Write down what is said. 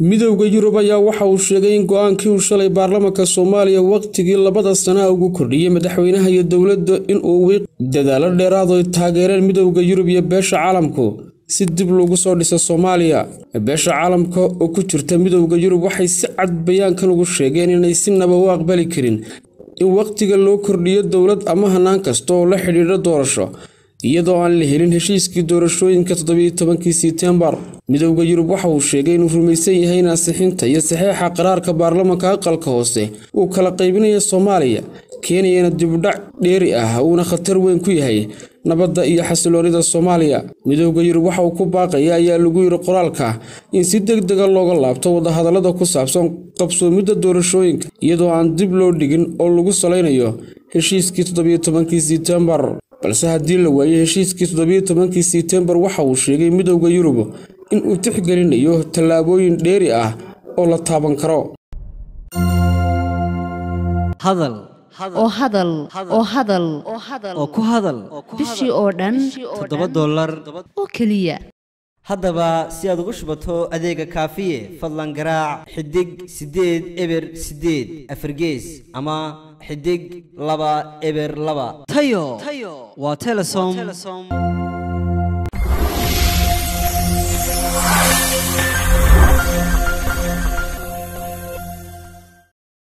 midowda yurub ayaa waxa uu sheegay in go-aankii uu shalay baarlamaanka soomaaliya wakhtigii labada sana ugu kordhiyey madaxweynaha iyo dowladda inuu wiiq dadaalo dheeraad ay taageereen midowda yurub iyo beesha caalamku si dib loogu soo dhiso soomaaliya beesha caalamka oo ku jirta midowda yurub waxay si cad bayaankan ugu sheegeen inay si naba u aqbali karin in wakhtiga loo kordhiyo dowlad ama hanaan kasta oo la xidhiidha doorasho iyadoo aan la helin heshiiskii doorashooyinka toddobiyo tobankii sebtembar midowda yurub waxa uu sheegay inuu rumaysan yahay in ansixinta iyo saxeixa qaraarka baarlamaanka aqalka hoose uu kala qaybinayo soomaaliya keenayana dibudhac dheeri ah uuna khatar weyn ku yahay nabadda iyo xasiloonida soomaaliya midowda yurub waxa uu ku baaqaya ayaa lagu yidhi qoraalka in si deg dega looga laabto wadahadallada ku saabsan qabsoomidda doorashooyinka iyadoo aan dib loo dhigin oo lagu salaynayo heshiiskii toddobiyo tobankii sebtembar balse haddii la waayey heshiiskii toddobiyo tobankii sebtembar waxa uu sheegay midowda yurub in uu tixgelinayo tallaabooyin dheeri ah oo la taaban karo hadal oo hadal oo hadal oo ku hadal bishii oo dhan toddoba dollar oo keliya haddaba si aad ugu shubato adeega kaafiye fadlan garaac xidig siddeed eber siddeed afargees ama xidig laba eber laba tayo waa telesom